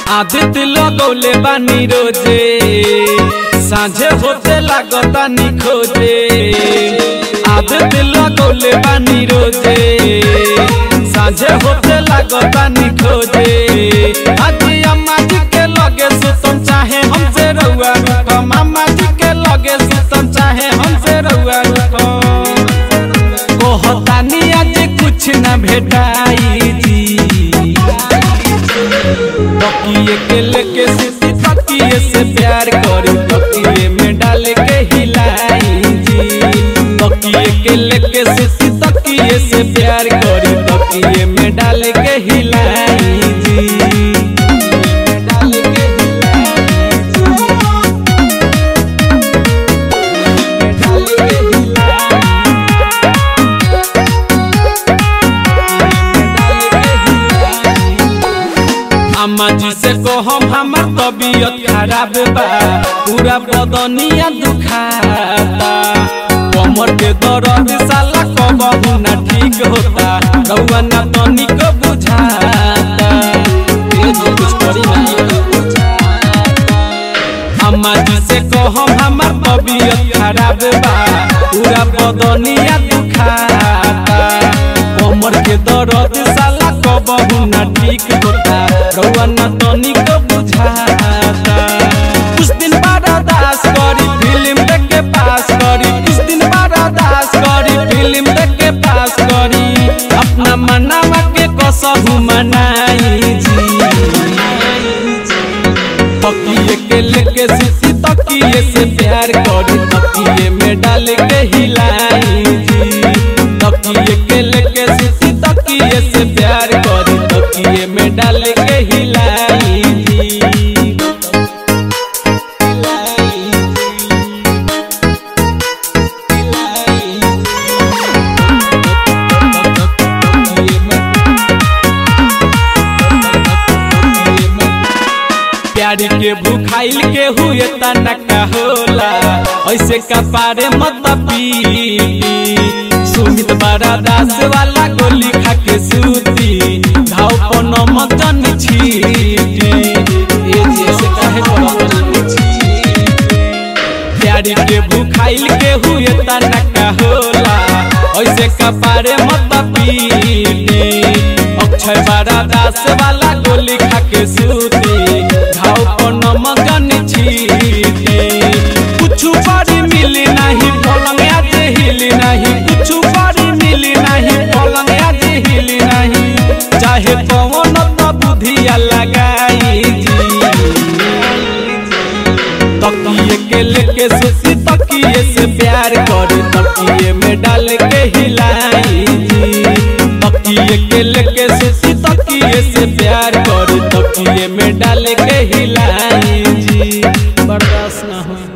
आदित लगौले बानी रोजे साझे होते लागतानी खोजे आदित लगौले बानी रोजे साझे होते लागतानी खोजे अजी अम्मा जी के लगे सुतम चाहे हमसे रउआ रुकम अम्मा जी के लगे सुतम चाहे हमसे रउआ रुकम कहतानी आज कुछ न भेटाई जी तकिए के लेके सुती तकिए से प्यार करी तकिए में डाल के हिलाई जी तकिए के लेके सुती तकिए से प्यार करी तकिए में डाल के हिलाई जी डाल के अम्मा जी से कहम हमर तबीयत खराब बा पूरा बदनिया दुखाता कमर के दर्द साला कबहू ना ठीक होता रउआ ना तनिक बुझाता ए जी कुछ करी ना अम्मा जी से कहम हमर तबीयत खराब बा पूरा बदनिया दुखाता कमर के दर्द साला कबहू ना ठीक होता रउआ ना तनिक बुझाता कुछ दिन बाद अरदास करी फिल्म देख के पास करी कुछ दिन बाद अरदास करी फिल्म देख के पास करी अपना मनावा के कसहू मनाई जी तकिए के लेके सुती तकिए से प्यार करी तकिए में डाल के हिलाई जी तकिए के लेके सुती तकिए से प्यार करी तकिए में डाल के हिलाई जी प्यार के भूखाइल के हुए तना होला ऐसे कपारे मत पी सुमित बड़ा दास वाला गोली खा के सूती घाव पन मदन छीटी ए जैसे काहे प्यार के भूखाइल के हुए तना होला ऐसे कपारे मत पी अक्षय बड़ा दास वाला गोली खा के सूती घाव पन मगन छीटी कुछ बारी मिली नहीं पलंग आज हिली नहीं कुछ बारी मिली नहीं पलंग आज हिली नहीं चाहे पवन तो बुधिया लगाई जी तकिए के लेके सुती तकिए से प्यार करी तकिए में डाल के हिलाई जी तकिए के लेके सुती तकिए से प्यार करी तकिए में डाल के हिलाई जी बर्दाश्त ना हो